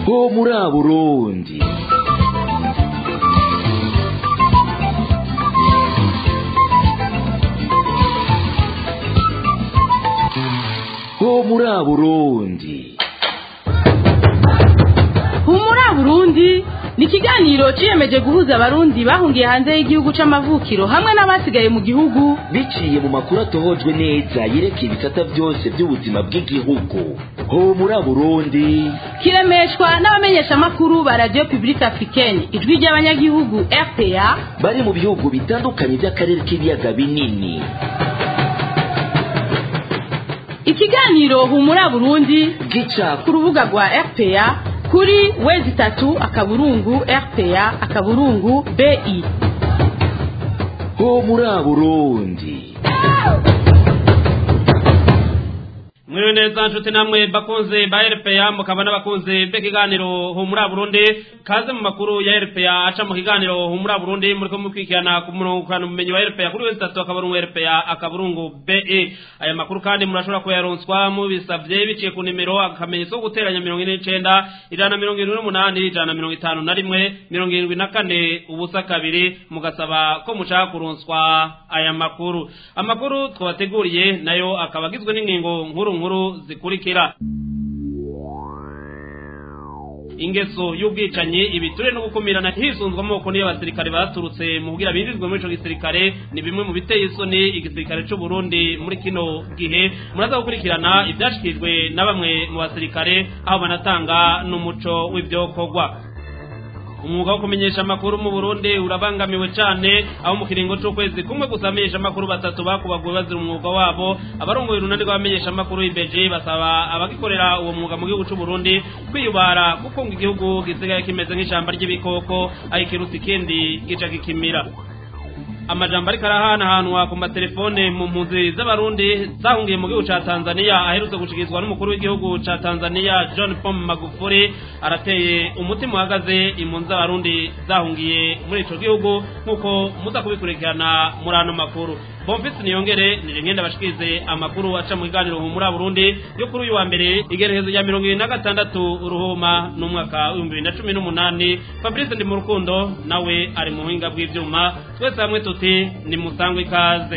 ho muri Burundi ho muri Burundi humura burundi ni ikiganiro ciyemeje guhuza abarundi bahungiye hanze y'igihugu c'amavukiro hamwe n'abasigaye mu gihugu biciye mu makuru atohojwe neza yerekeye ibisata byose by'ubuzima bw'igihugu ho muri Burundi kiremeshwa n'abamenyeshamakuru ba radio publique africaine ijwi ry'abanyagihugu rpa bari mu bihugu bitandukanye by'akarere k'ibiyaga binini ikiganiro humura burundi gica ku rubuga rwa rpa kuri wezi itatu akaburungu rpa akaburungu bi ho muri Burundi mwiriwe neza nshuti namwe bakunze ba RPA mukaba n'abakunze b'ikiganiro humura Burundi kaze mu makuru ya RPA aca mu kiganiro humura Burundi muri ko mukwikirana ku murongo kana mumenyi wa RPA kuri wese tatu akaburungu RPA akaburungu BE aya makuru kandi murashobora kuyaronswa mu bisavye biciye ku nimero akamenyetso ko guteranya 49 ijana na 28 ijana na 51 74 ubusa kabiri mugasaba ko mushaka kuronswa aya makuru amakuru twabateguriye nayo akaba agizwe n'ingingo nkuru nkuru zikurikira ingeso y'ubwicanyi ibiture no gukumirana hisunzwe amoko niyo abasirikare baturutse mu kugira binjizwe muri ico gisirikare ni bimwe mu biteye isoni igisirikare c'u Burundi muri kino gihe muraza gukurikirana ivyashikirijwe na bamwe mu basirikare aho banatanga n'umuco w'ivyokorwa umwuga wo kumenyesha amakuru mu Burundi urabangamiwe cyane aho mu kiringo c'ukwezi kumwe gusa amenyesha amakuru batatu bakubaguwe bazira umwuga wabo abarongoye urunani rw'abamenyesha amakuru ibeje basaba abagikorera uwo mwuga mu gihugu c'u Burundi kwiyubara kuko ngo igihugu gisigaye kimeze nk'ishamba ry'ibikoko aho ikirusi ikindi gica gikimira amajambo ariko arahanahanwa ku matelefone mu mpunzi z'abarundi zahungiye mu gihugu ca tanzania aherutse gushyikirizwa n'umukuru w'igihugu ca tanzania john paul magufuri arateye umutima uhagaze impunzi z'abarundi zahungiye muri ico gihugu nk'uko muza kubikurikirana muri ano makuru bonfisi niyongere nije ngenda bashikirize amakuru aca mu kiganiro muri burundi yo kuri uyu wa mbere igerekezo rya mirongo ibiri na gatandatu uruhuma n'umwaka w'ibihumbi bibiri na cumi n'umunani fabrice ndi mu rukundo nawe ari mu buhinga bw'ivyuma twese hamwe tuti ni musangwe ikaze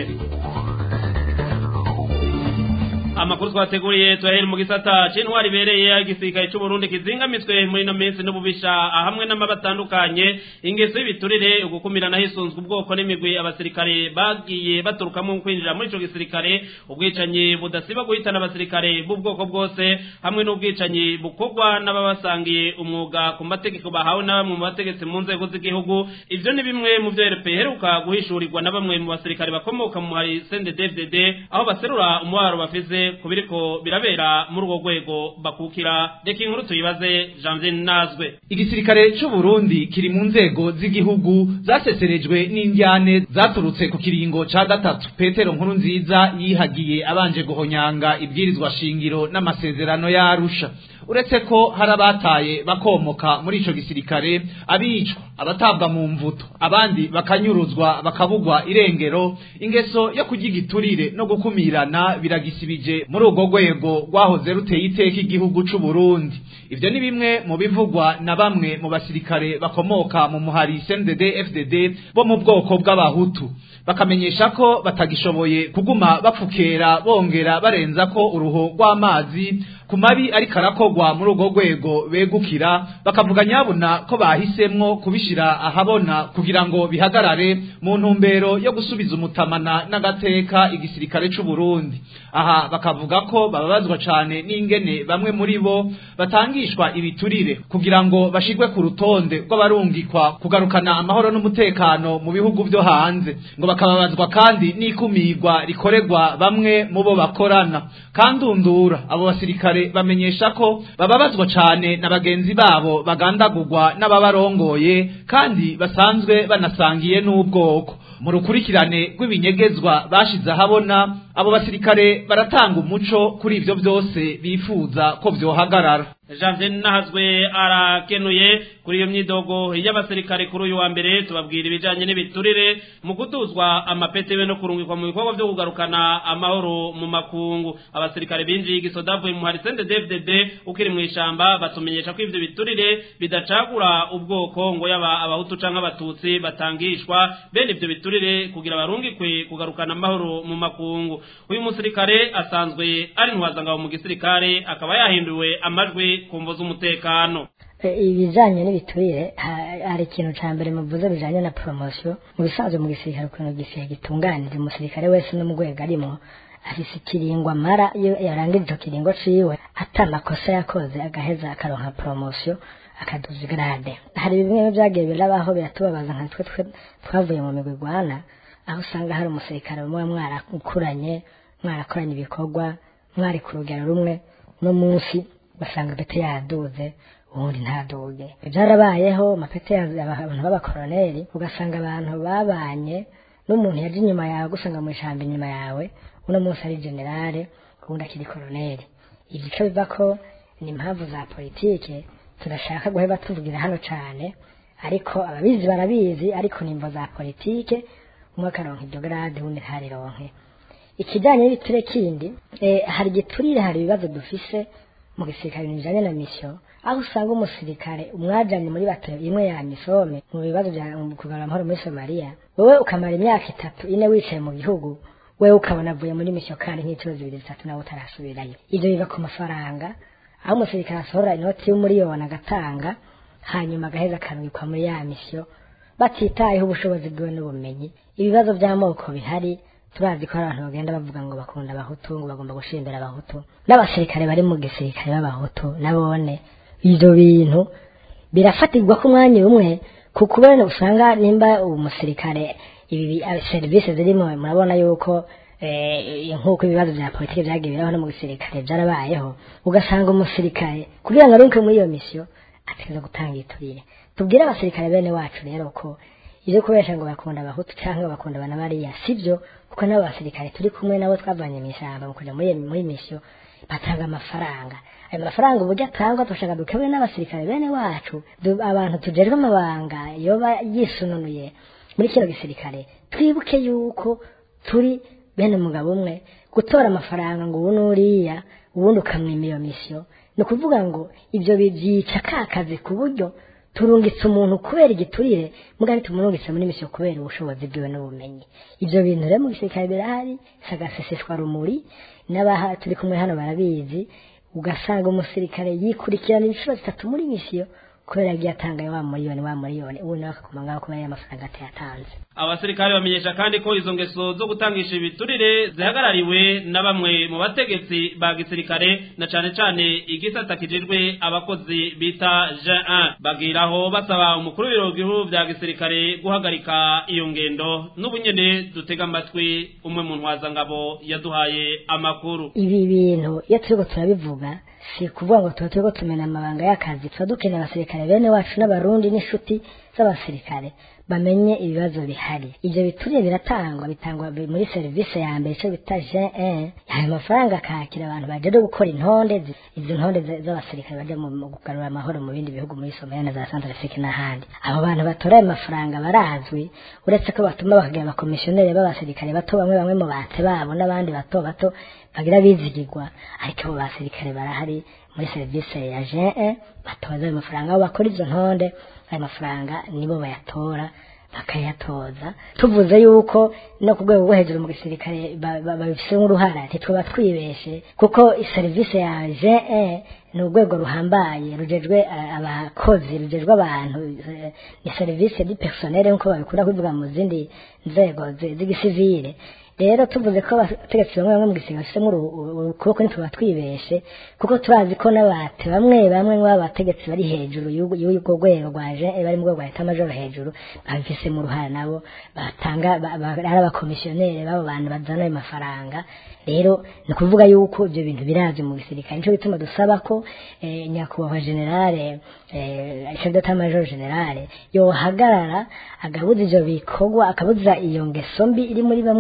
amakuru twateguriye tuyahere mu gisata c'intwari ibereye igisirikare c'u Burundi kizingamitswe muri ino minsi n'ububisha hamwe n'amaba atandukanye ingeso y'ibiturire ugukumirana hisunzwe ubwoko n'imigwi abasirikare bagiye baturukamo kwinjira muri ico gisirikare ubwicanyi budasiba guhitana abasirikare b'ubwoko bwose hamwe n'ubwicanyi bukorwa n'ababasangiye umwuga ku mategeko bahawe na bamwe mu bategetsi mu nzego z'igihugu ivyo ni bimwe mu vyo RP heruka guhishurirwa na bamwe mu basirikare bakomoka mu hari CNDD-FDD aho baserura umubaro bafise ku biriko birabera muri urwo rwego bakukira reka inkuru tuyibaze Janvier Nazwe igisirikare c'u Burundi kiri mu nzego z'igihugu zaseserejwe n'indyane zaturutse ku kiringo ca gatatu Petero nkuru nziza yihagiye abanje guhonyanga ibwirizwa shingiro n'amasezerano yarusha uretse ko hari abataye bakomoka muri ico gisirikare abicwa abatabwa mu mvuto abandi bakanyuruzwa bakabugwa irengero ingeso yo kurya igiturire no gukumirana biragisibije muri urwo rwego rwahoze ruteye iteka igihugu c'u Burundi ivyo ni bimwe mu bivugwa na bamwe mu basirikare bakomoka mu muhari CNDD FDD bo mu bwoko bw'abahutu bakamenyesha ko batagishoboye kuguma bapfukera bongera barenza ko uruho rw'amazi ku mabi ariko arakogwa muri urwo rwego begukira bakavuga nyabuna ko bahisemwo kubishira ahabona kugira ngo bihagarare mu ntumbero yo gusubiza umutamana n'agateka igisirikare c'u Burundi aha bakavuga ko bababazwa cane n'ingene bamwe muri bo batangishwa ibiturire kugira ngo bashigwe ku rutonde rw'abarungikwa kugarukana amahoro n'umutekano mu bihugu vyo hanze ngo bakababazwa kandi n'ikumirwa rikorerwa bamwe mu bo bakorana kandundura abo basirikare bamenyesha ko bababazwa cane na bagenzi babo bagandagurwa n'ababarongoye kandi basanzwe banasangiye n'ubwoko mu rukurikirane rw'ibinyegezwa bashize ahabona abo basirikare baratanga umuco kuri ivyo vyose bifuza ko vyohagarara Janvier Nahazwe arakenuye kuri iyo myidogo y'abasirikare kuri uyu wa mbere tubabwira ibijanye n'ibiturire mu kuduzwa amapete be no kurungikwa mu bikorwa vyo kugarukana amahoro mu makungu abasirikare binjiye igisodavuye mu harisende DFDD ukiri mu ishamba batumenyesha ko ivyo biturire bidacagura ubwoko ngo yaba abahutu canke abatutsi batangishwa bene ivyo biturire kugira barungikwe kugarukana amahoro mu makungu uyu musirikare asanzwe ari ntwazangabo mu gisirikare akaba yahinduwe amajwi ku mvo z'umutekano ibijanye n'ibiturire hari ikintu ca mbere muvuze bijanye na promosiyo mu bisanzwe mu gisirikare ukuntu igisirikare gitunganije umusirikare wese no mu rwego arimo afise ikiringo amara iyo yarangije ico kiringo ciwe ata makosa yakoze agaheza akaronka promosiyo akaduza igrade hari bimwe vyagiye birabaho biratubabaza nka twe twavuye mu migwi igwana aho usanga hari umusirikare umwe mwarakuranye mwarakoranye ibikorwa mwari ku rugero rumwe no munsi basanga pete yaduze ubundi ntaduge byarabayeho amapete abantu b'abakoroneri ugasanga abantu babanye n'umuntu yaje inyuma yawe gusanga mu ijambo inyuma yawe uno munsi ari generale ubundi akiri koroneri ibyo icyo biva ko ni impamvu za politike turashaka guheba tuvugira hano cyane ariko ababizi barabizi ariko ni imvo za politike umwe akaronka iryo garade ubundi ntarironke ikijyanye n'ibiture kindi hari igiturire hari ibibazo dufise mu gisirikare bijanye na misiyo aho usanga umusirikare umwajanye muri batero imwe ya misome mu bibazo bya kugarura amahoro muri somaliya wowe ukamara imyaka itatu ine wicaye mu gihugu wewe ukabona avuye muri misiyo kandi nk'inshuro zibiri zitatu nawe utarasubirayo ibyo biva ku mafaranga aho umusirikare asohora inoti y'umuriyoni agatanga hanyuma agaheza akanwikwa muri ya misiyo batitayeho ubushobozi bwiwe n'ubumenyi ibibazo by'amoko bihari turazi ko abantu bagenda bavuga ngo bakunda abahutu ngo bagomba gushindira abahutu n'abasirikare bari mu gisirikare b'abahutu nabone ibyo bintu birafatirwa ku mwanya umwe ku kubera usanga nimba umusirikare ibi serivisi zirimo murabona yuko nk'uko ibibazo bya politiki byagiye biraho no mu gisirikare byarabayeho ugasanga umusirikare kugira ngo arunke muri iyo misiyo ategereza gutanga iturire tubwire abasirikare bene wacu rero ko ibyo kubesha ngo bakunda abahutu cyangwa bakunda abana bariya sibyo kuko n'abo basirikare turi kumwe nabo twavanye mu ishyamba mu kujya muri muri misiyo batanga amafaranga ayo mafaranga uburyo atangwa dushaka dukabure n'abasirikare bene wacu abantu tujejwe amabanga yoba yisununuye muri kino gisirikare twibuke yuko turi bene umugabo umwe gutora amafaranga ngo ubu n'uriya ubundi ukamwima iyo misiyo ni ukuvuga ngo ibyo byica ka kazi ku buryo turungitse umuntu kubera igiturire mugari tumurungitse muri misiyo kubera ubushobozi bwiwe n'ubumenyi ibyo bintu rero mu gisirikare birahari sagaseseshwa rumuri n'abaha turi kumwe hano barabizi ugasanga umusirikare yikurikirana inshuro zitatu muri misiyo kubera yagiye atanga wa miliyoni wa miliyoni ubu nawe akaguma ngaho kubera y'amafaranga atayatanze abasirikare bamenyesha kandi ko izo ngeso zo gutangisha ibiturire zihagarariwe na bamwe mu bategetsi ba gisirikare na cane cane igisata kijejwe abakozi bita Jean bagiraho basaba umukuru w'ibiro bikuru vya gisirikare guhagarika iyo ngendo n'ubunyene dutega amatwi umwe mu ntwazangabo yaduhaye amakuru ibi bintu iyo turiko turabivuga si kuvuga ngo tuba turiko tumena amabanga y'akazi tuba dukeneye abasirikare bene wacu n'abarundi n'inshuti z'abasirikare bamenye ibibazo bihari ibyo bituriye biratangwa bitangwa muri serivisi ya mbere icyo bita G1 ayo mafaranga akakira abantu baje gukora intonde izo ntonde z'abasirikare baje mu kugarura amahoro mu bindi bihugu muri Somalia na za Centrafrique n'ahandi abo bantu batora ayo mafaranga barazwi uretse ko batuma bakagira abakomisiyoneri b'abasirikare bato bamwe bamwe mu bate babo n'abandi bato bato bagira bizigirwa ariko abo basirikare barahari muri serivisi ya G1 batoza ayo mafaranga aho bakora izo ntonde ayo mafaranga nibo bayatora bakayatoza tuvuze yuko no ku rwego rwo hejuru mu gisirikare babifitemo uruhara ntitwaba twibeshe kuko serivisi ya je ni urwego ruhambaye rujejwe abakozi rujejwe abantu ni serivisi di personel nk'uko babikunda kubivuga mu zindi nzego z'igisivile rero tuvuze ko abategetsi bamwe bamwe mu gisirikare bafitemo ukuboko ntituba twibeshe kuko turazi ko n'abate bamwe bamwe mu bategetsi bari hejuru y'urwo rwego rwaje bari mu rwego rwa leta majoro hejuru babifisemo uruhare nabo batanga ari abakomisiyoneri b'abo bantu bazana ayo mafaranga rero ni ukuvuga yuko ibyo bintu birazi mu gisirikare nicyo bituma dusaba ko nyakubahwa generale chef d'état major generale yohagarara agabuza ivyo bikorwa akabuza iyo ngeso mbi iri muri bamwe bamwe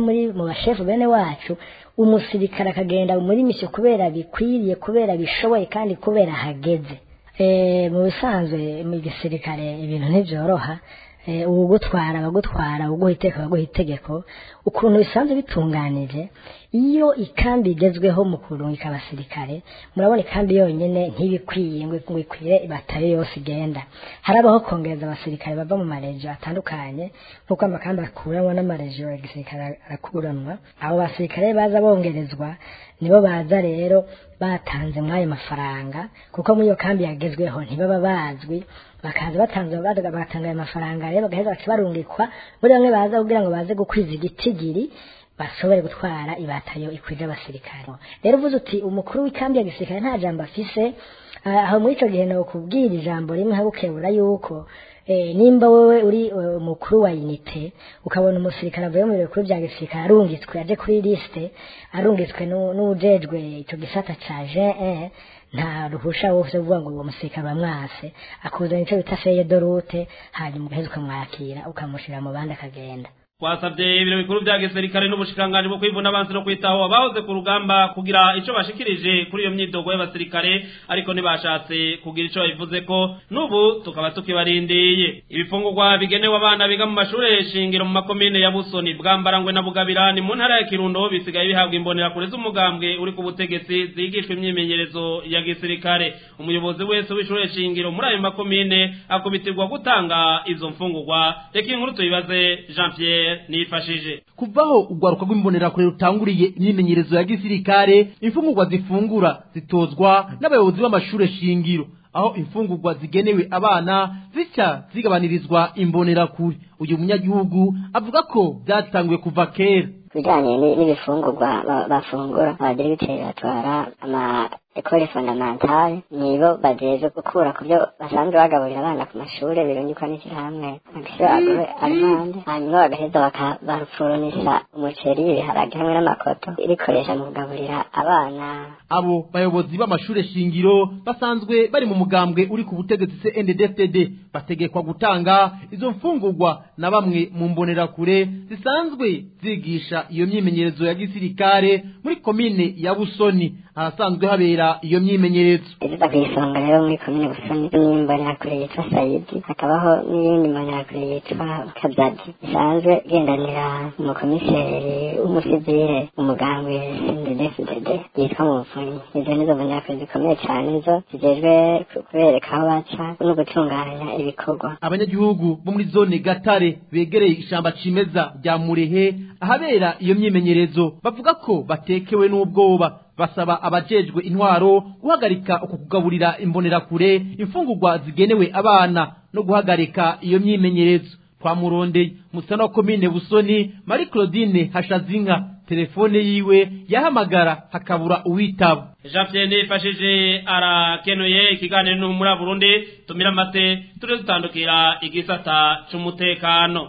muri mu bashefu bene wacu umusirikare akagenda muri misiyo kubera bikwiriye kubera bishoboye kandi kubera hageze Eh, mu bisanzwe mu gisirikare ibintu ntibyoroha Eh, uwugutwara abagutwara uguha iteka abaguha itegeko ukuntu bisanzwe bitunganije iyo ikambi igezweho mu kurungika abasirikare murabona ikambi yonyine ntibikwiye ngo ngo ikwire batari yose igenda harabaho kongereza abasirikare bava mu marejo atandukanye nk'uko amakambi akuranwa n'amarejo ya gisirikare arakuranwa abo basirikare baza bongerezwa nibo baza rero batanze muri ayo mafaranga kuko muri iyo kambi yagezweho ntibaba bazwi bakaza batanze bagatanga ayo mafaranga rero bagaheza baca barungikwa muri bamwe baza kugira ngo baze gukwiza igitigiri bashobore gutwara ibatayo ikwije abasirikare rero uvuze uti umukuru w'ikambi ya gisirikare nta jambo afise ah, aho muri ico gihe nokubwira ijambo rimwe habukebura yuko eh, nimba wowe uri eh, umukuru wa unite ukabona umusirikare avuye mu biro bikuru bya gisirikare arungitswe aje kuri liste arungitswe nu- n'uwujejwe ico gisata ca G1 nta ruhusha wose uvuga ngo uwo musirikare bamwase akuzana ico bita feye dorute hanyuma ugaheza ukamwakira ukamushira mu bandi akagenda twasabye ibiro bikuru bya gisirikare n'ubushikiranganji bwo kwivuna abansi no kwitaho abahoze ku rugamba kugira ico bashikirije kuri iyo myidogo y'abasirikare ariko ntibashatse kugira ico babivuze ko n'ubu tukaba tukibarindiye ibifungurwa bigenewe abana biga mu mashure shingiro mu makomine ya busoni bwambarangwe na bugabirani mu ntara ya kirundo bisigaye bihabwa imbonerakure z'umugambwe uri ku butegetsi zigishwa imyimenyerezo ya gisirikare umuyobozi wese w'ishure shingiro muri ayo makomine akubitirwa gutanga izo mfungurwa reka inkuru tuyibaze jean pierre nifashije kuvaho urwaruka rw'imbonerakure rutanguriye imyimenyerezo ya gisirikare imfungurwa zifungura zitozwa n'abayobozi b'amashure shingiro aho imfungurwa zigenewe abana zica zigabanirizwa imbonerakure uyu munyagihugu avuga ko byatanguye kuva kera bijanye ni- n'ibifungurwa ba- bafungura abadirigiteri batwara ama ekole fondamentale nibo bajejwe gukura ku byo basanzwe bagaburira abana ku mashure birungikwa n'ishyirahamwe agisiyo agure arimande hanyuma bagaheza baka- barupfurunisha umuceri ibiharage hamwe n'amakoto irikoresha mu kugaburira abana abo bayobozi b'amashure shingiro basanzwe bari mu mugambwe uri ku butegetsi CNDD-FDD bategekwa gutanga izo mfungurwa na bamwe mu mbonerakure zisanzwe zigisha iyo myimenyerezo ya gisirikare muri komine ya Busoni ahasanzwe habera iyo myimenyerezo iziza ku isonga rero muri komine busoni n'imbonerakure yitwa sayidi hakabaho n'iyindi mbonerakure yitwa kabyadi isanzwe igendanira umukomiseri w'umusivire umugambwe sindedefudede yitwa muvunyi izo nizo mbonerakure zikomeye cyane zo zijejwe ku- kubereka aho baca no gutunganya ibikorwa abanyagihugu bo muri zone gatare begereye ishamba cimeza rya murehe ahabera iyo myimenyerezo bavuga ko batekewe n'ubwoba basaba abajejwe intwaro guhagarika uku kugaburira imbonerakure imfungurwa zigenewe abana no guhagarika iyo myimenyerezo twamurondeye musana wa komine busoni marie claudine hashazinka telefone yiwe yahamagara hakabura uwitaba jean pierre nifashije arakenuye ikiganiro no muri burundi tumira amate turi dutandukira igisata c'umutekano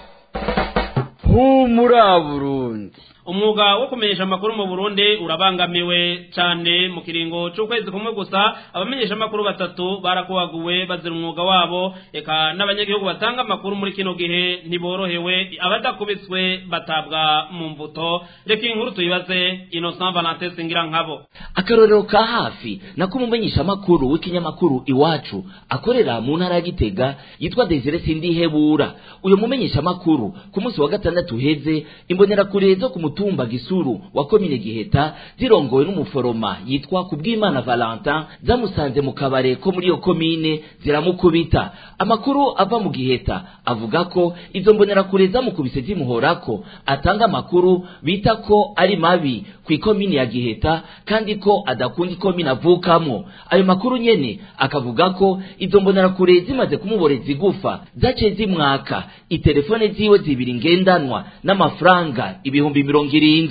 humura burundi umwuga wo kumenyesha amakuru mu burundi urabangamiwe cyane mu kiringo c'ukwezi kumwe gusa abamenyesha amakuru batatu barakubaguwe bazira umwuga wabo eka n'abanyagihugu batanga amakuru muri kino gihe ntiborohewe abadakubitswe batabwa mu mbuto reka inkuru tuyibaze innocent valentin singira nkabo akarorero ka hafi nako umumenyesha amakuru w'ikinyamakuru iwacu akorera mu ntara ya gitega yitwa desire sindihebura uyu mumenyesha amakuru ku munsi wa gatandatu uheze imbonerakure zo ku mutumba gisuru wa komine giheta zirongowe n'umuforoma yitwa kubwimana valentin zamusanze mu kabare ko muri iyo komine ziramukubita amakuru ava mu giheta avuga ko izo mbonerakure zamukubise zimuhorako atanga amakuru bita ko ari mabi ku ikomine ya giheta kandi ko adakunda ikomine avukamo ayo makuru nyene akavuga ko izo mbonerakure zimaze kumuboreza igufa zaciye zimwaka itelefone ziwe zibiri ngendanwa n'amafaranga ibihumbi mirongo irindwi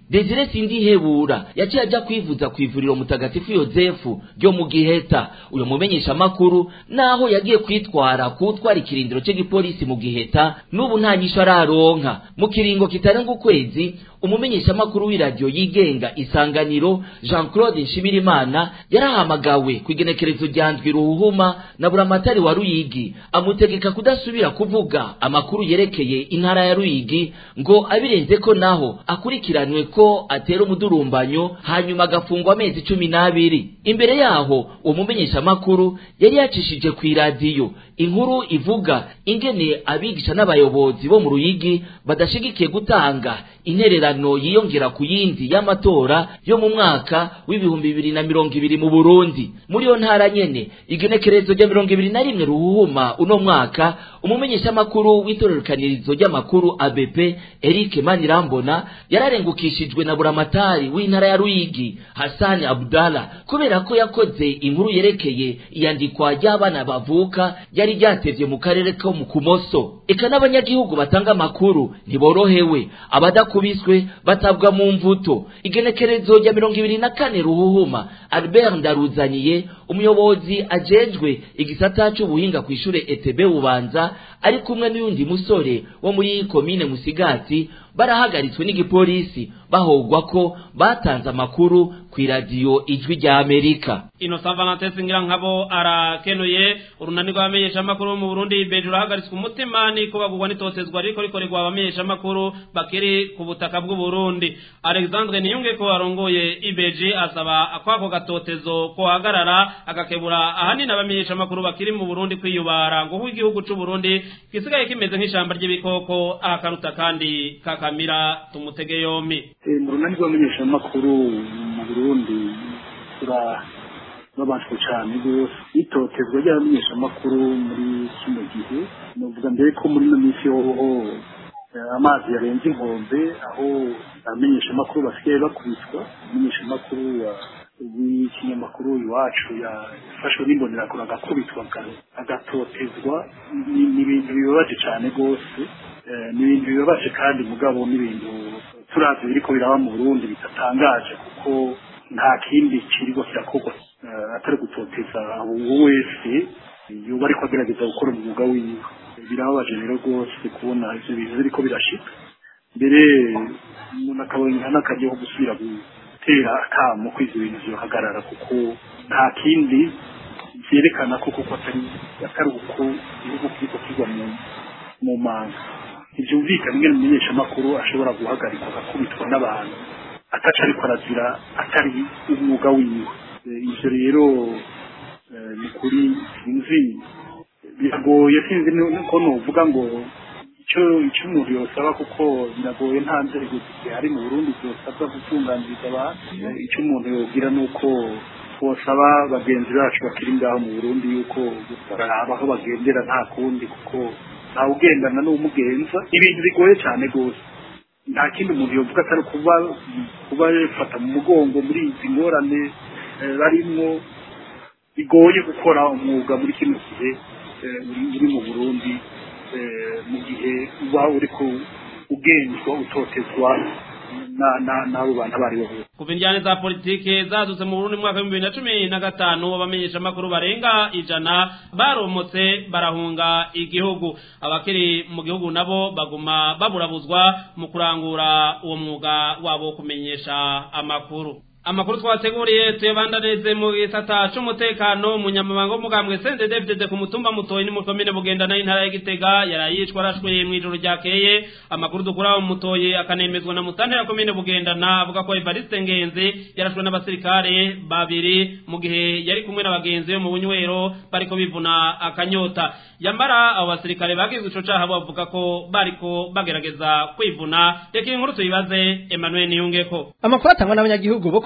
desire sindihebura yaciye ajya kwivuza ku ivuriro mutagatifu yozefu ryo mu giheta uyo mumenyesha makuru naho yagiye kwitwara kutwara ikirindiro cy'igipolisi mu giheta n'ubu nta nyisho araronka mu kiringo kitarenga ukwezi umumenyesha makuru w'iradiyo yigenga isanganiro jean claude nshimirimana yarahamagawe ku igenekerezo rya ndwi ruhuhuma na buramatari wa ruyigi amutegeka kudasubira kuvuga amakuru yerekeye intara ya ruyigi ngo abirenze ko naho akurikiranwe ko atera umudurumbanyo hanyuma agafungwa amezi cumi n'abiri imbere yaho uwo mumenyesha makuru yari yacishije ku iradiyo inkuru ivuga ingene abigisha n'abayobozi bo mu ruyigi badashigikiye gutanga intererano yiyongera ku yindi y'amatora yo mu mwaka w'ibihumbi bibiri na mirongo ibiri mu burundi muri iyo ntara nyene igenekerezo rya mirongo ibiri na rimwe ruhuhuma uno mwaka umumenyeshamakuru w'itororokanirizo ry'amakuru abp eric manirambona yararengukishijwe na buramatari w'intara ya ruyigi hasani abdala kubera ko yakoze inkuru yerekeye iyandikwa ry'abana bavuka ryari ryatevye mu karere ko mu kumoso eka n'abanyagihugu batanga amakuru ntiborohewe abadakubiswe batabwa mu mvuto igenekerezo rya mirongo ibiri na kane ruhuhuma albert ndaruzaniye umuyobozi ajejwe igisata c'ubuhinga kw'ishure etebe bubanza ari kumwe n'uyundi musore wo muri komine musigati barahagaritswe n'igipolisi bahogwa ko batanze amakuru ku iradiyo ijwi rya amerika Innocent Valentin Singira nkabo arakenuye urunani rw'abamenyesha makuru mu Burundi beje urahagaritswe umutima niko bagurwa n'itotezwa ariko rikorerwa abamenyesha makuru bakiri ku butaka bw'u Burundi Alexandre Niyunge ko arongoye ibeje asaba akwako gatotezo ko hagarara agakebura ahanini abamenyesha makuru bakiri mu Burundi kwiyubara ngo igihugu c'u Burundi gisigaye kimeze nk'ishamba ry'ibikoko ahakaruta kandi kakamira tumutege yombi mu runani rw'abamenyeshamakuru mu burundi turababajwe cyane rwose itotezwa ry'abamenyeshamakuru muri kino gihe nuvuga mbere ko muri ino minsi hoho amazi yarenze inkombe aho abamenyeshamakuru basigaye bakubitwa umumenyeshamakuru w'ikinyamakuru iwacu yafashwe n'imbonerakure agakubitwa agatotezwa ni ibintu bibabaje cyane rwose ni ibintu bibabaje kandi mugabo n'ibintu turazi biriko biraba mu Burundi bitatangaje kuko nta kindi kiriko kirakorwa atari gutoteza uwo wese yoba ariko agerageza gukora umwuga wiwe birababaje rero rwose kubona ivyo bintu biriko birashika mbere umuntu akabona n'akaryo ko gusubira gutera akamo ko ivyo bintu vyohagarara kuko nta kindi vyerekana ko kuko atari atari uko igihugu kiriko kigwa mu manga ntibyumvikana ingene umumenyeshamakuru ashobora guhagarikwa agakubitwa n'abantu ataca ariko arazira atari umwuga wiwe ivyo rero ni kuri sinzi biragoye sinzi ko novuga ngo icyo icyo umuntu yosaba kuko biragoye nta nzego zihari mu burundi zosabwa gutunganiriza abantu icyo umuntu yogira ni uko twosaba bagenzi bacu bakiri ngaho mu burundi yuko baraba aho bagendera nta kundi kuko ntawe ugendana n'umugenza ibintu bigoye cyane rwose nta kindi umuntu yovuga atari kuba kuba yafata mu mugongo muri izi ngorane barimo bigoye gukora umwuga muri kino gihe uri mu burundi mu gihe uba uri ugenzwa utotezwa n'abo bantu abo ari bo bose kuva injyane za politike zadutse mu Burundi mu mwaka w'ibihumbi bibiri na cumi na gatanu abamenyesha amakuru barenga ijana baromotse barahunga igihugu abakiri mu gihugu nabo baguma baburabuzwa mu kurangura uwo mwuga wabo wo kumenyesha amakuru amakuru twateguriye tuyabandaneze mu gisata c'umutekano umunyamabanga w'umugambwe Sende David ku mutumba mutoyi ni mu komine bugendana y'intara ya Gitega yarayishwa arashwe mu ijoro ryakeye amakuru dukura mu mutoyi akanemezwa na mutante ya komine bugendana avuga ko Evariste Ngenzi yarashwe n'abasirikare babiri mu gihe yari kumwe n'abagenzi bo mu bunywero bariko bivuna akanyota yambara abo basirikare bagize ico caha bavuga ko bariko bagerageza kwivuna reka inkuru tuyibaze Emmanuel Niyungeko amakuru atangwa n'abanyagihugu bo ku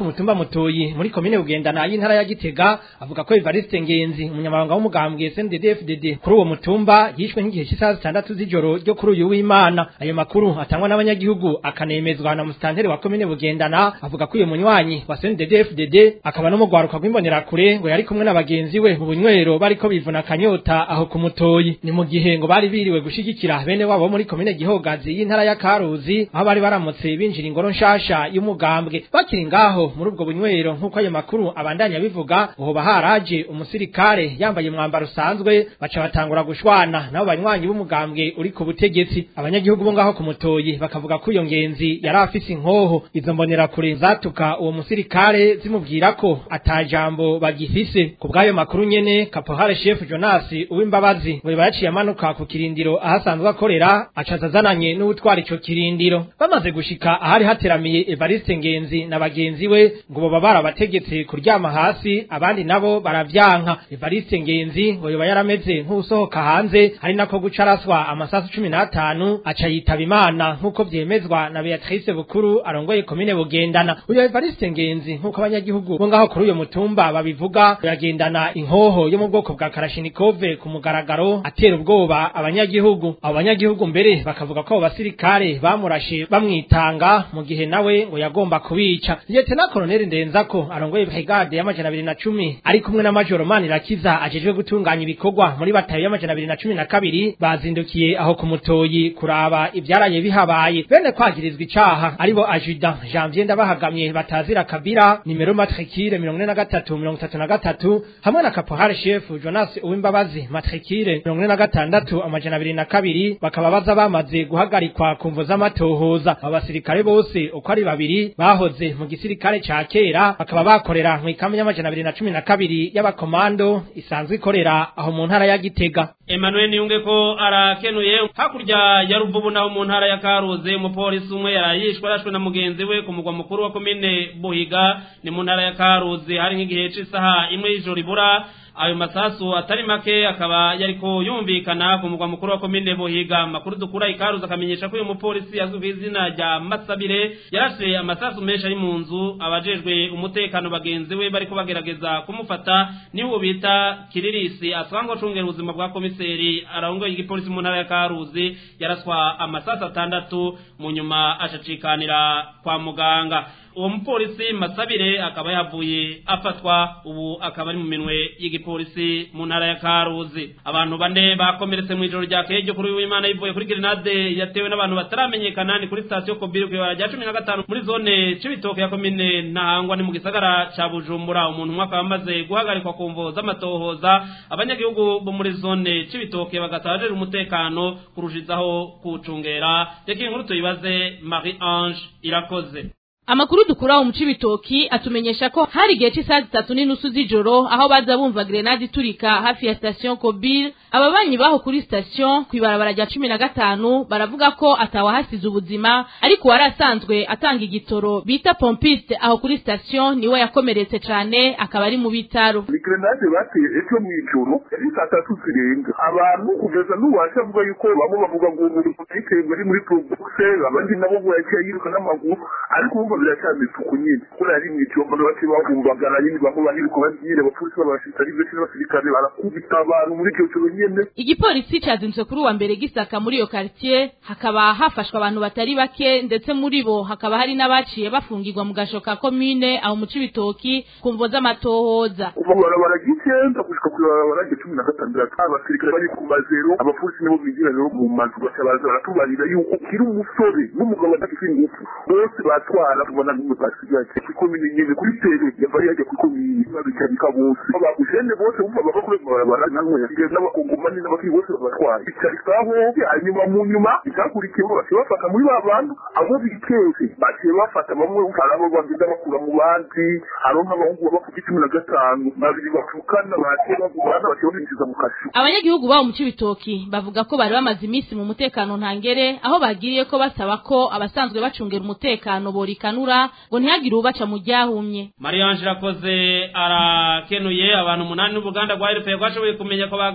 ku mutumba mutoyi muri komine bugendana y'intara ya gitega avuga ko evariste ngenzi umunyamabanga w'umugambwe sndfdd kuri uwo mutumba yishwe nk'igihe cy'isaha zitandatu z'ijoro ryo kuri uyu w'imana ayo makuru atangwa n'abanyagihugu akanemezwa na musitanteri wa komine bugendana avuga ko uyu munywanyi wa sndfdd akaba n'umugwaruka rw'imbonerakure ngo yari kumwe na bagenzi we mu bunywero bariko bivuna akanyota aho ku mutoyi ni mu gihe ngo bari biriwe gushigikira bene wabo muri komine gihogazi y'intara ya karuzi aho bari baramutse binjira ingoro nshasha y'umugambwe bakiri ngaho muri ubwo bunywero nk'uko ayo makuru abandanya bivuga uhoba haraje umusirikare yambaye umwambaro usanzwe baca batangura gushwana nabo banywanyi b'umugambwe uri ku butegetsi abanyagihugu bo ngaho ku mutoyi bakavuga ko iyo ngenzi yari afise inkoho izo mbonerakure zatuka uwo musirikare zimubwira ko atajambo bagifise ku bw'ayo makuru nyene kapohare chef Jonas uwimbabazi ngo yaciye amanuka ku kirindiro ahasanzwe akorera acaza azananye n'utwara ico kirindiro bamaze gushika ahari hateramiye Evariste Ngenzi na bagenzi we ngo baba barabategetse kuryama hasi abandi nabo baravyanka Evariste Ngenzi ngo yoba yarameze nk'usohoka hanze hari nako gucaraswa amasasu cumi n'atanu aca yitaba imana nk'uko vyemezwa na Beatrice Bukuru arongoye komine bugendana uyo Evariste Ngenzi nk'uko abanyagihugu bo ngaho kuri uyo mutumba babivuga yagendana inkoho yo mu bwoko bwa Kalashnikove ku mugaragaro atera ubwoba abanyagihugu abo banyagihugu mbere bakavuga ko abo basirikare bamurashe bamwitanga mu gihe nawe ngo yagomba kubica Lieutenant Colonel Ndenzako arongoye brigade y'amajana abiri na cumi ari kumwe na Major Manirakiza ajejwe gutunganya ibikorwa muri batayo y'amajana abiri na cumi na kabiri bazindukiye aho ku mutoyi kuraba ivyaraye bihabaye bene kwagirizwa icaha aribo ajuda Janvier ndabahagamye batazira kabira nimero matricule mirongo ine na gatatu mirongo itatu na gatatu hamwe na caporal chef Jonas Uwimbabazi matricule mirongo ine na gatandatu amajana abiri na kabiri bakaba baza bamaze guhagarikwa ku mvo z'amatohoza abo basirikare bose uko ari babiri bahoze mu gisirikare ca kera bakaba bakorera mu ikambi y'amajana abiri na cumi na kabiri y'abakomando isanzwe ikorera aho mu ntara ya Gitega Emmanuel Niyunge ko arakenuye hakurya ya Ruvubu naho mu ntara ya Karuze umupolisi umwe yarayishwe arashwe na mugenzi we ku mugwa mukuru wa komine Buhiga ni mu ntara ya Karuze hari nk'igihe c'isaha imwe y'ijoro ibura ayo masasu atari make akaba yariko yumvikana ku mugwa mukuru wa komine Buhiga makuru dukura ikaruza akamenyesha ko uyu mupolisi azwi ku izina rya Masabire yarashe amasasu menshi ari mu nzu abajejwe umutekano bagenzi we bariko bagerageza kumufata niwo bita Kiririsi asangwa cungera ubuzima bwa komiseri arongoye igipolisi mu ntara ya Karuzi yaraswa amasasu atandatu mu nyuma acacikanira kwa muganga uwo mupolisi masabire akaba yavuye afatwa ubu akaba ari mu minwe y'igipolisi mu ntara ya karuzi abantu bane bakomeretse mu ijoro rya ryo kuri w'imana yivuye kuri grenade yatewe n'abantu bataramenyekana ni kuri sitasiyo kobiri ku ibara rya cumi na gatanu muri zone c'ibitoke ya komine ntahangwa ni mu gisagara ca bujumbura umuntu umwe akaba amaze guhagarikwa ku mvo z'amatohoza abanyagihugu bo muri zone c'ibitoke bagasaba umutekano kurushizaho kuwucungera reka iyi nkuru tuyibaze marie ange irakoze Amakuru dukura mu cibitoki atumenyesha ko hari igihe cy'isaha zitatu n'inusu z'ijoro aho baza bumva grenade iturika hafi ya station Kobil ababanyi baho kuri station kwibarabara rya cumi na gatanu baravuga ko atawahasize ubuzima ariko wari asanzwe atanga igitoro bita pompiste aho kuri station niwe yakomeretse cane akaba ari mu bitaro ni grenade bateye ejo mw'ijoro yari saa tatu zirenga abantu kugeza n'uwacu avuga yuko bamwe bavuga ngo umuntu yiteye ari muri probose abandi nabo ngo yaciye yiruka n'amaguru ariko bumva biracyari isuku nyine kubera yari mw'ijoro mbona bake bahumbagara nyine bamwe bahiruka nyine abapolisi b'abasirikare benshi n'abasirikare barakubita abantu muri iryo joro nyene igipolisi cazindutse kuri uwa mbere gisaka muri iyo quartier hakaba hafashwe abantu batari bake ndetse muri bo hakaba hari n'abaciye bafungirwa mu gasho ka commune aho mu cibitoki ku mvo z'amatohoza kuva barabara ry'icyenda gushika ku barabara rya cumi na gatandatu abasirikare bari ku mazero abapolisi nibo binjira rero mu mazu bakabaza baratubarira yuko kiri umusore n'umugabo adafite ingufu bose batwara tubona n'umwe basigaye kw'ikomine nyene kuri tere yavaye yajya kw'ikomine babicarika bose abagujene bose bumva bava kuri ayo mabarabara namwe yasigaye n'abakongomani n'abakiri bose babatwaye bicarikaho hanyuma mu nyuma icyakurikiyeho baciye bafata muri ba bantu abo bikeze baciye bafata bamwe hari abo bagenda bakura mu bandi hariho nk'abahungu baba ku cumi na gatanu babiri bapfukana baciye bagurana baciye babinjiza mu kashu abanyagihugu babo mu cibitoki bavuga ko bari bamaze iminsi mu mutekano ntangere aho bagiriye ko basaba ko abasanzwe bacungera umutekano borikanura ngo ntihagire ubaca mu ryahumye mariyange irakoze arakenuye abantu umunani n'uruganda rwa rpa rwashoboye kumenya ko bagandaguwe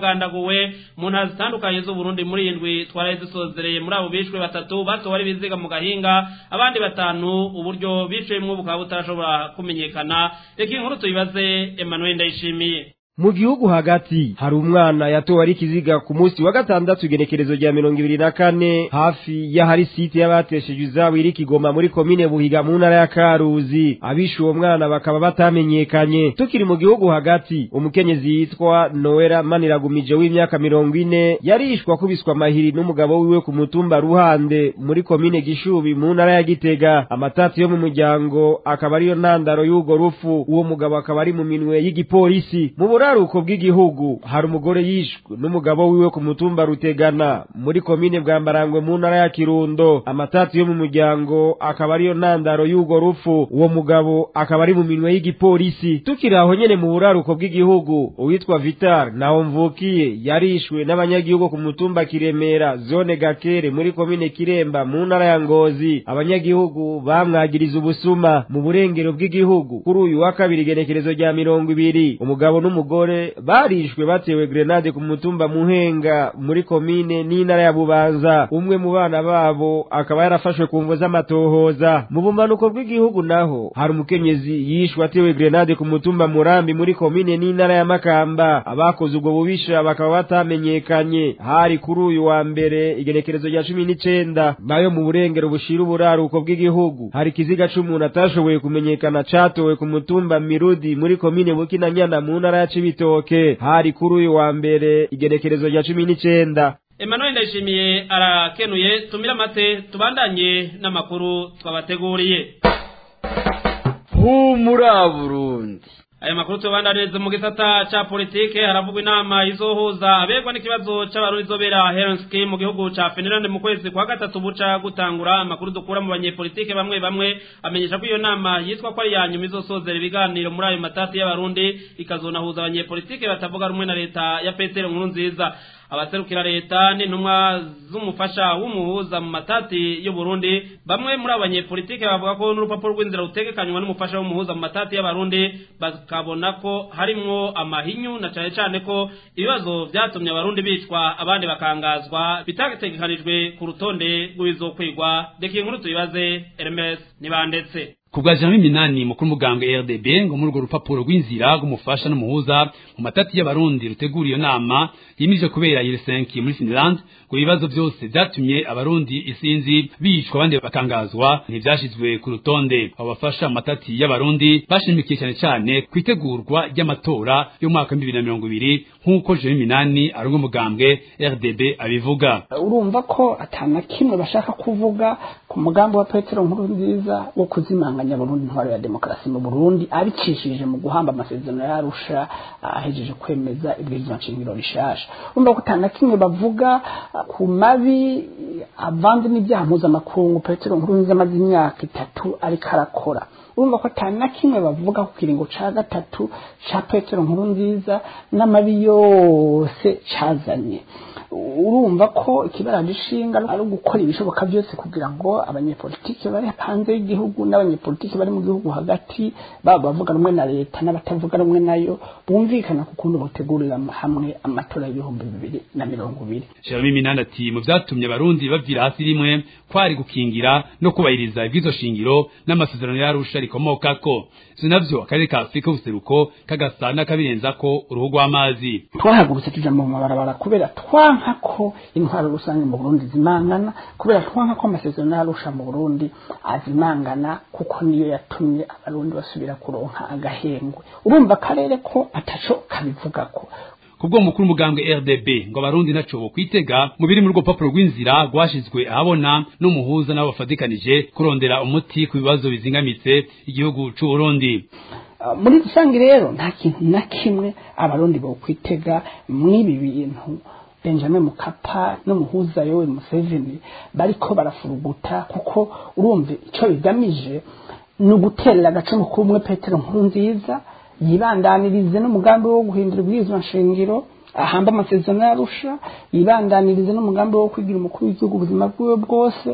batowe mu ntara zitandukanye z'uburundi muri indwi twaraye dusozereye muri abo bishwe batatu batowe ari biziga mu gahinga abandi batanu uburyo biciyemwo bukaba butarashobora kumenyekana reka inkuru tuyibaze emmanuel ndayishimiye mu gihugu hagati hari umwana yatowe ari kiziga ku munsi wa gatandatu igenekerezo rya mirongo ibiri na kane hafi y'ahari site y'abatesheje izabo iri kigoma muri komine buhiga mu ntara ya karuzi abishe uwo mwana bakaba batamenyekanye tukiri mu gihugu hagati umukenyezi yitwa noera maniragumije w'imyaka mirongo ine yarishwa kubiswa amahiri n'umugabo wiwe ku mutumba ruhande muri komine gishubi mu ntara ya gitega amatati yo mu muryango akaba ariyo ntandaro y'urwo rufu uwo mugabo akaba ari mu minwe y'igipolisi mu buraruko bw'igihugu hari umugore yishwe n'umugabo wiwe ku mutumba rutegana muri komine bwambarangwe mu ntara ya kirundo amatati yo mu muryango akaba ariyo ntandaro y'urwo rufu uwo mugabo akaba ari mu minwe y'igipolisi tukiri aho nyene mu buraruko bw'igihugu uwitwa vitar naho mvukiye yarishwe n'abanyagihugu ku mutumba kiremera zone gakere muri komine kiremba mu ntara ya ngozi abanyagihugu bamwagiriza ubusuma mu burengero bw'igihugu kuri uyu wa kabiri igenekerezo rya mirongo ibiri umugabo n'umugore barishwe batewe grenade ku mutumba muhenga muri komine n'intara ya bubanza umwe mu bana babo akaba yarafashwe ku mvo z'amatohoza mu bumanuko bw'igihugu naho hari umukenyezi yishwe atewe grenade ku mutumba murambi muri komine n'intara ya makamba abakoze ubwo bubisha bakaba batamenyekanye hari kuri uyu wa mbere igenekerezo rya cumi n'icenda nayo mu burengero bushira uburaruko bw'igihugu hari ikiziga c'umuntu atashoboye kumenyekana catowe ku mutumba mirudi muri komine bukinanyana mu ntara ya cibitoke hari kuri uyu wa mbere igenekerezo rya cumi n'icenda emmanuel ndayishimiye arakenuye tumire amate tubandanye n'amakuru twabateguriye humura burundi aya makuru tubandaniriza mu gisata ca politike haravugwa inama izohuza abegwa n'ikibazo c'abarundi izobera Helsinki mu gihugu ca Finland mu kwezi kwa gatatu buca gutangura amakuru dukura mu banyepolitike bamwe bamwe amenyesha ko iyo nama yitwa ko ari ya nyuma izosozera ibiganiro muri ayo matati y'abarundi ikazonahuza abanyepolitike batavuga rumwe na leta ya Petero Nkurunziza abaserukira leta n'intumwa z'umufasha w'umuhuza mu matati y'u Burundi bamwe muri abo banyepolitike bavuga ko n'urupapuro rw'inzira rutegekanywa n'umufasha w'umuhuza mu matati y'abarundi bakabona ko harimwo amahinyu na cane cane ko ibibazo vyatumye abarundi bicwa abandi bakangazwa bitategekanijwe ku rutonde rw'ibizokwigwa reka inkuru tuyibaze Hermes nibandetse kubwa jamii minani mukuru mugambwe RDB ngo muri urwo rupapuro rw'inzira rw'umufasha n'umuhuza mu matati y'abarundi rutegura iyo nama yimije kubera Helsinki muri Finland ngo ibibazo byose byatumye abarundi isinzi bicwa abandi bakangazwa ntibyashizwe ku rutonde abo bafasha mu matati y'abarundi bashimikiye cyane cyane ku itegurwa ry'amatora y'umwaka w'ibibiri na mirongo ibiri nk'uko jamii minani ari umugambwe RDB abivuga urumva ko atana kimwe bashaka kuvuga ku mugambi wa Petero nkuru nziza wo kuzimanga Burundi intwaro ya demokarasi mu Burundi abicishije mu guhamba amasezerano yarusha ahejeje kwemeza ibwirizwa nshingiro rishasha urumva ko atana kimwe bavuga ku mabi avanze n'ibyaha mpuzamakungu Petero nkuru nziza amaze imyaka itatu ariko arakora urumva ko atana kimwe bavuga ku kiringo ca gatatu ca Petero nkuru nziza n'amabi yose cazanye urumva ko ikibaraje ishinga ari ugukora ibishoboka byose kugira ngo abanyepolitike bari hanze y'igihugu n'abanyepolitike bari mu gihugu hagati baba bavuga rumwe na leta n'abatavuga rumwe nayo bumvikana ku kuntu bategurira hamwe amatora y'ibihumbi bibiri na mirongo ibiri Jeremy Minanda ati mu vyatumye abarundi bavira hasi rimwe kwari gukingira no kubahiriza ibwizo shingiro n'amasezerano yarusha rikomokako sinavyo akarere ka Afrika ubuseruko kagasa n'akabirenzako uruhu rw'amazi twahagurutse tuja mu mabarabara kubera twanka ko intwaro rusange mu Burundi zimangana kubera twanka ko amasezerano yarusha mu Burundi azimangana kuko niyo yatumye abarundi basubira kuronka agahengwe urumva akarere ko ataco kabivugako kubwo mukuru mugambwe RDB ngo abarundi naco bo kwitega mu biri muri rwo papuro rw'inzira rwashizwe ahabona n'umuhuza nabo bafadikanije kurondera umuti ku bibazo bizingamitse igihugu c'u Burundi muri rusange rero nta kintu na kimwe abarundi bo kwitega mw'ibi bintu Benjamin Mukapa n'umuhuza Yoweri Museveni bariko barafuruguta kuko urumva ico bigamije ni uguterera agacumu k'umwe Petero nkuru nziza yibandanirize n'umugambi wo guhindura ubwirizwa nshingiro ahamba amasezerano yarusha yibandanirize n'umugambi wo kwigira umukuru w'igihugu ubuzima bwiwe bwose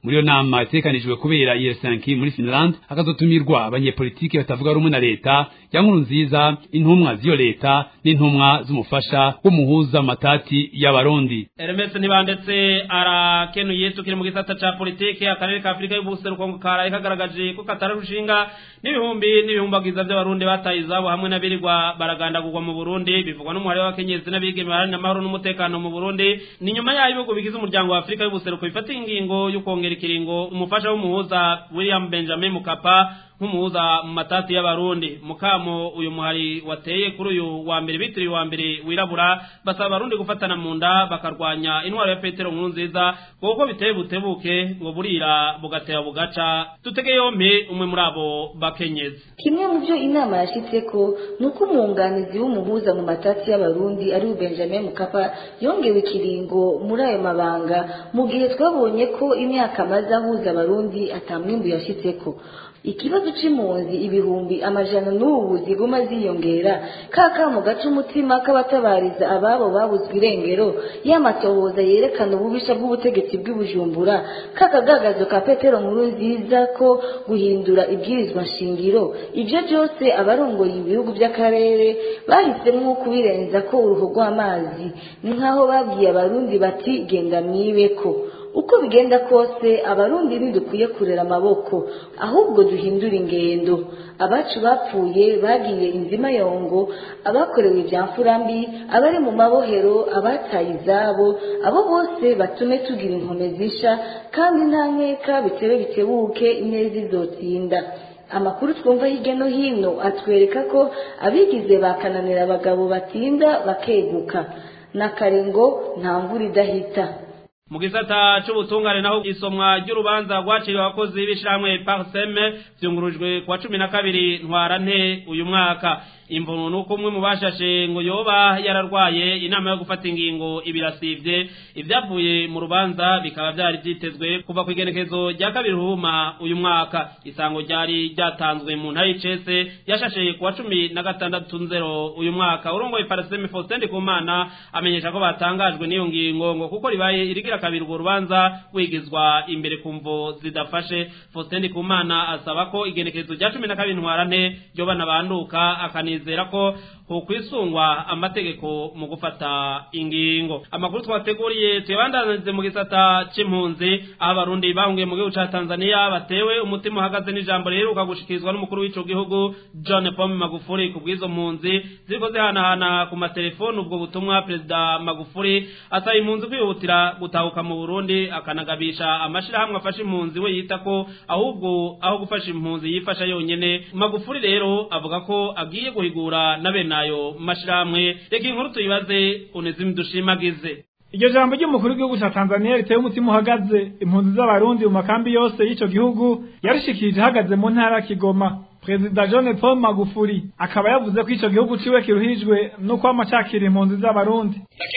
muri iyo nama itekanijwe kubera Helsinki muri Finland hakazotumirwa abanyepolitiki batavuga rumwe na leta ya nkuru nziza intumwa z'iyo leta n'intumwa z'umufasha w'umuhuza matati y'abarundi Hermes ntibandetse arakenuye tukiri mu gisata ca politike akarere ka Afrika y'ubuseruko ngo karaye kagaragaje ko katararushinga n'ibihumbi n'ibihumbagiza by'abarundi bataye izabo hamwe n'abirirwa baragandagurwa mu Burundi bivugwa n'umuhare w'abakenyezi n'abigeme baharanira amahoro n'umutekano mu Burundi ni nyuma yaho ibihugu bigize umuryango wa Afrika y'ubuseruko bifata ingingo yo kongera ikiringo umufasha w'umuhuza William Benjamin Mukapa nk'umuhuza mu matati y'abarundi mukamo uyu muhari wateye kuri uyu wa mbere bitiriwe wa mbere wirabura basaba abarundi gufatana mu nda bakarwanya intwaro ya petero nkuru nziza kuko biteye butebuke ngo burira bugatera bugaca tutege yompi umwe muri abo bakenyezi kimwe mu byo inama yashyitseko ni uko umwunganizi w'umuhuza mu matati y'abarundi ari benjamin mukapa yongewe ikiringo muri ayo mabanga mu gihe twabonye ko imyaka amaze ahuza abarundi atamwimbu yashyitseko ikibazo c'impunzi ibihumbi amajana n'ubu ziguma ziyongera kaka mu gace umutima k'abatabariza ababo babuzwe irengero y'amatohoza yerekana ububisha bw'ubutegetsi bw'ibujumbura k'akagagazo ka petero nkuru nziza ko guhindura ibwirizwa nshingiro ibyo byose abarongoye ibihugu by'akarere bahisemo kubirenza ko uruhu rw'amazi ni nk'aho babwiye abarundi bati genda mwibeko uko bigenda kose abarundi ntidukwiye kurera amaboko ahubwo duhindura ingendo abacu bapfuye bagiye inzima yongo abakorewe ibya mfurambi abari mu mabohero abataye izabo abo bose batume tugira inkome zisha kandi nta nkeka bitebe bitebuke ineza izotsinda amakuru twumva hirya no hino atwereka ko abigize bakananira abagabo batinda bakeguka n'akarengo nta mvura idahita mu gisata c'ubutungane naho isomwa ry'urubanza rwaciriwe abakozi b'ishirahamwe parseme vyungurujwe kuwa cumi na kabiri ntwarante uyu mwaka imvunu nuko umwe mu bashashe ngo yoba yararwaye inama yo gufata ingingo ibirasivye ibyavuye mu rubanza bikaba byari vyitezwe kuva ku igenekezo rya kabiri ruhuma uyu mwaka isango ryari ryatanzwe mu ntara y'icese yashashe kuwa cumi na gatandatu nzero uyu mwaka urongoye parseme faustin ndikumana amenyesha ko batangajwe n'iyo ngingo ngo kuko ribaye irigira kabiri urwo rubanza wigizwa imbere ku mvo zidafashe faustin ndikumana asaba ko igenekezo rya cumi na kabiri ntwarante ryoba nabanduka akanizera ko hokwisungwa amategeko mu gufata ingingo amakuru twateguriye tuyabandanize mu gisata c'impunzi aho abarundi bahungiye mu gihugu ca tanzania batewe umutima uhagaze n'ijambo riheruka gushikirizwa n'umukuru w'ico gihugu john paul magufuri ku bw'izo mpunzi ziriko zihanahana ku matelefoni ubwo butumwa perezida magufuri asaba impunzi kwihutira gutahuka mu burundi akanagabisha amashirahamwe afasha impunzi we yita ko ahubwo aho gufasha impunzi yifasha yonyene magufuri rero avuga ko agiye guhigura na bene ayo mashirahamwe reka inkuru tuyibaze unezimu dushimagize iryo jambo ry'umukuru w'igihugu cya tanzania riteye umutima uhagaze impunzi z'abarundi mu makambi yose y'ico gihugu yarishikirije ihagaze mu ntara ya kigoma perezida john paul magufuri akaba yavuze ko ico gihugu ciwe kiruhijwe n'uko amacakira impunzi z'abarundi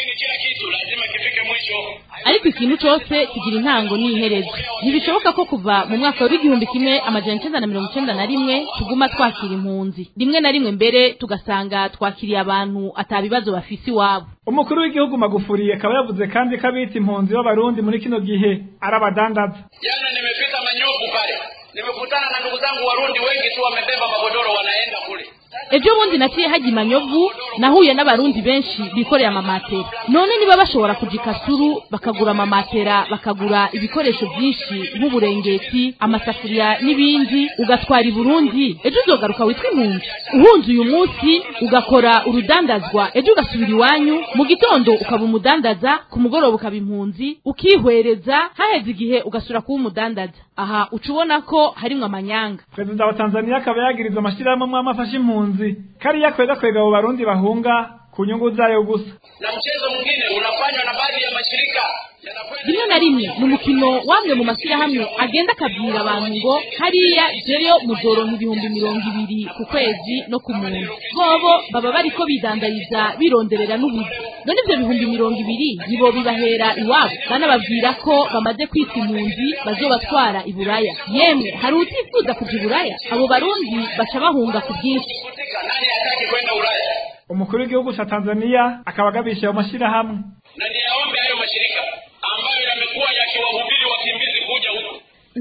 ariko ikintu cyose kigira intango n'iherezo ntibishoboka ko kuva mu mwaka w'igihumbi kimwe amajana icenda na mirongo icenda na rimwe tuguma twakira impunzi rimwe na rimwe mbere tugasanga twakiriye abantu atabibazo bafise iwabo umukuru w'igihugu magufuri akaba yavuze kandi ko abita impunzi b'abarundi muri kino gihe ari abadandaza jana nimefika manyovu pale nimekutana na ndugu zangu warundi wengi tu wamebeba magodoro wanaenda kule ejo bundi naciye hajya imanyovu nahuye n'abarundi benshi bikoreye amamatera none niba bashobora kuja ikasuru bakagura amamatera bakagura ibikoresho byinshi nk'uburengeti amasafuriya n'ibindi ugatwara i burundi ejo uzogaruka witwa impunzi uhunze uyu munsi ugakora urudandazwa ejo ugasubira iwanyu mu gitondo ukaba umudandaza ku mugoroba ukaba impunzi ukihwereza haheze igihe ugasura kuba umudandaza aha uca ubona ko harimwo amanyanga perezida wa tanzania akaba yagiriza amashyirahamwe amwe amafasha impunzi kariya kwega kwega abo barundi bahunga ku nyungu zayo gusa na mchezo mwingine unafanywa na baadhi ya mashirika rimwe na rimwe ni umukino wamwe mu mashyirahamwe agenda akabwira abantu ngo hariya jeyo muzoronka ibihumbi mirongo ibiri ku kwezi no ku muntu bobo baba bariko bidandariza bironderera n'ubuzi none ivyo bihumbi mirongo ibiri nibo bibahera iwabo banababwira ko bamaze kwita impunzi bazobatwara i buraya yemwe hari utifuza kuja i buraya abo barundi baca bahunga ku bwinshi nani hataki kwenda ulaya umukuru w'igihugu ca tanzania akaba agabisha ayo mashyirahamwe na niyaombe hayo mashirika ambayo yamekuwa yakiwahubiri wakimbizi kuja huku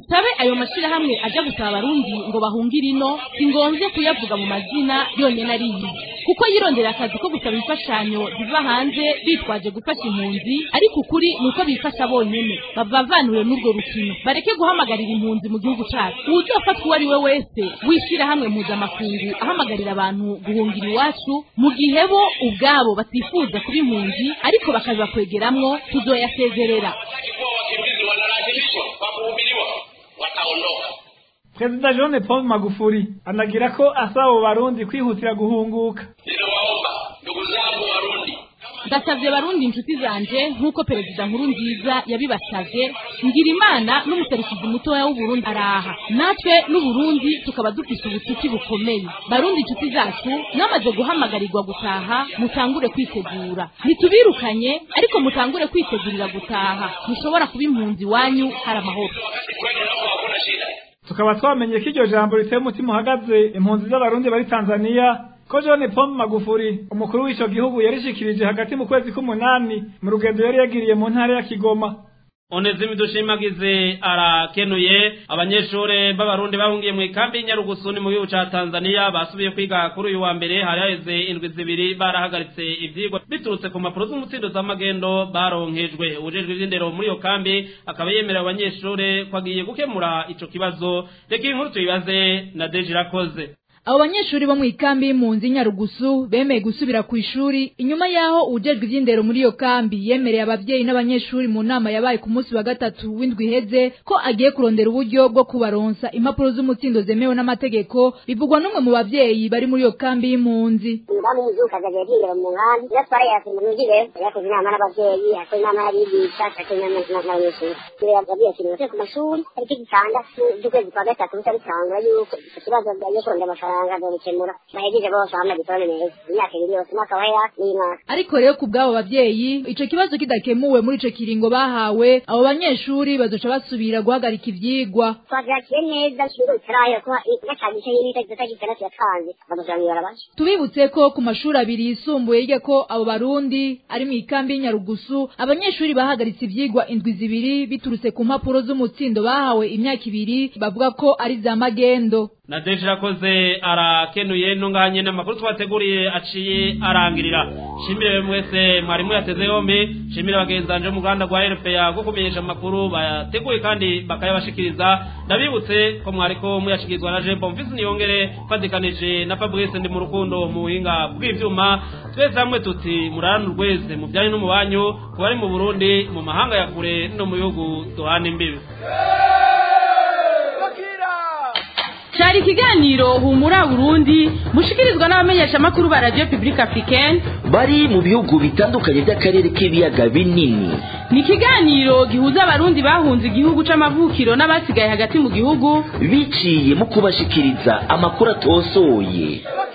dusabe ayo mashirahamwe aja gusaba abarundi ngo bahungire ino si ngombye kuyavuga mu mazina yonyene ariyi kuko yirondera akazi ko gusaba imfashanyo ziva hanze bitwaje gufasha impunzi ariko ukuri ni uko bifasha bonyene bavanure n'urwo rukino bareke guhamagarira impunzi mu gihugu cacu uwuzofatwa uwo ari we wese w'ishirahamwe mpuzamakungu ahamagarira abantu guhungira iwacu mu gihe bo ubwabo batifuza kuba impunzi ariko bakaza kwegeramwo tuzoyasezerera wakimbizi wanalazimishwa kwa kuhubiriwa wataondoka perezida john paul magufuli anagira ko asaba abo barundi kwihutira guhunguka ninawaomba ndugu zangu warundi ndasavye barundi inshuti zanje nk'uko perezida nkuru nziza yabibasavye ngira imana n'umuserukizi mutoya w'uburundi araha natwe n'uburundi tukaba dufise ubucuti bukomeye barundi inshuti zacu mwamaze guhamagarirwa gutaha mutangure kwitegura ntitubirukanye ariko mutangure kwitegurira gutaha mushobora kuba impunzi wanyu hari amahoro kwenu nako hakuna shida tukaba twamenye ko iryo jambo riteye umutima uhagaze impunzi z'abarundi bari tanzaniya ko john paul magufuli umukuru w'ico gihugu yarishikirije hagati mu kwezi k'umunani mu rugendo yari yagiriye mu ntara ya kigoma onezimi dushimagize arakenuye abanyeshure b'abarundi bahungiye mu ikambi y'Inyarugusuni mu gihugu ca Tanzania basubiye kwiga kuri uyu wa mbere hari haheze indwi zibiri barahagaritse ivyigwa biturutse ku mpapuro z'umutsindo z'amagendo baronkejwe ubujejwe ivy'indero muri iyo kambi akaba yemerera abanyeshure ko agiye gukemura ico kibazo reka iyi nkuru tuyibaze na Deji Irakoze abo banyeshuri bo mu ikambi y'impunzi nyarugusu bemeye gusubira ku ishuri inyuma y'aho ujejwe iby'indero muri iyo kambi yemereye ababyeyi n'abanyeshuri mu nama yabaye ku munsi wa gatatu w'indwi iheze ko agiye kurondera uburyo bwo kubaronsa impapuro z'umutsindo zemewe n'amategeko bivugwa n'umwe mu babyeyi bari muri iyo kambi y'impunzi umudamu w'umuzuka azagiye byindera mu nkambi iyo atwara yasinze mu nzigero yakoze inama n'ababyeyi yakoze inama y'abigisha yakoze inama n'abanyeshuri yabwiye ati nimutse ku mashuri tariki zitandatu z'ukwezi kwa gatatu bisa bitangura yuko icyo kibazo byagiye kurondera amafaranga amafaranga azobikemura bahejeje bose bamwe diplome neza imyaka ibiri yose umwaka wahera n'imyaka ariko rero ku bw'abo babyeyi ico kibazo kidakemuwe muri ico kiringo bahawe abo banyeshuri bazoca basubira guhagarika ivyigwa twavyakiye neza ikigo bitarayo kuba gacagisha y'ibita itariki itandatu yatanze bazoja mw'ibarabara tubibutse ko ku mashuri abiri yisumbuye yiga ko abo barundi ari mu ikambi y'inyarugusu abanyeshuri bahagaritse ivyigwa indwi zibiri biturutse ku mpapuro z'umutsindo bahawe imyaka ibiri bavuga ko ari za magendo na deje irakoze arakenuye ntunganye n'amakuru twateguriye aciye arangirira shimire mwese mwarimu yateze yombi shimire bagenzanje mu ruganda rwa rpa rwo kumenyesha amakuru bayateguye kandi bakayabashikiriza ndabibutse ko mwariko muyashikirizwa na jembo mvisi niyongere fatikanije na fabrice ndi mu rukundo mu buhinga bw'ivyuma twese hamwe tuti murarane urweze mu byanyu no mu banyu ku bari mu burundi mu mahanga ya kure no mu bihugu duhana imbibi cyari ikiganiro humura burundi mushikirizwa n'abamenyeshamakuru ba radiyo pibulike afurikeni bari mu bihugu bitandukanye by'akarere k'ibiyaga binini ni ikiganiro gihuza abarundi bahunze igihugu c'amavukiro n'abasigaye hagati mu gihugu biciye mu kubashikiriza amakuru atosoye